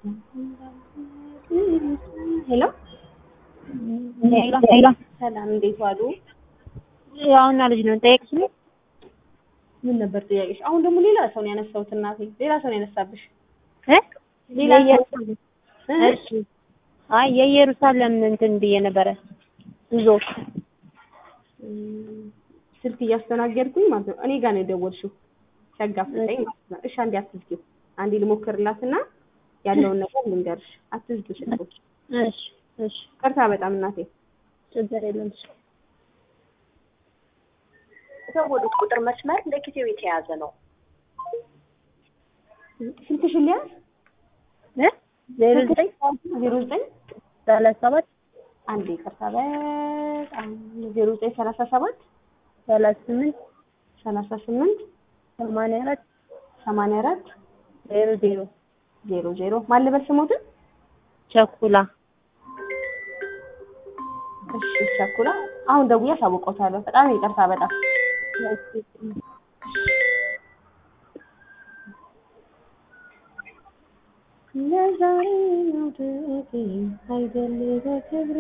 ሄሎ ሄሎ ሄሎ ሰላም፣ እንዴት ዋሉ? ያውና ልጅ ነው ጠየቅሽ ነው ምን ነበር ጥያቄሽ? አሁን ደግሞ ሌላ ሰው ነው ያነሳሁት። እናቴ ሌላ ሰው ነው ያነሳብሽ። እ ሌላ ሰው የኢየሩሳሌም እሺ አይ የኢየሩሳሌም እንትን ብዬ ነበረ ጉዞ እም፣ ስልክ እያስተናገድኩኝ ማለት ነው። እኔ ጋር ነው የደወልሽው ሲያጋፍጠኝ ማለት ነው። እሺ አንዴ አትዝጊው፣ አንዴ ልሞክርላትና ያለውን ነገር ልንገርሽ። አትዝጊው ስልኩን። እሺ እሺ ቅርታ በጣም እናቴ። ችግር የለም እሺ የደወሉት ቁጥር መስመር ለጊዜው የተያዘ ነው። ስልክሽን ሊያዝ እ ዜሮ ዘጠኝ ዜሮ ዘጠኝ ሰላሳ ሰባት አንዴ ቅርታ በጣም ዜሮ ዘጠኝ ሰላሳ ሰባት ሰላሳ ስምንት ሰላሳ ስምንት ሰማንያ አራት ሰማንያ አራት ዜሮ ዜሮ ዜሮ ዜሮ ማን ልበል ስሞትን? ቸኩላ እሺ ቸኩላ፣ አሁን ደውዬ አሳውቀውታለሁ። በጣም ይቅርታ በጣም ለዛሬ ነው አይደል በክብር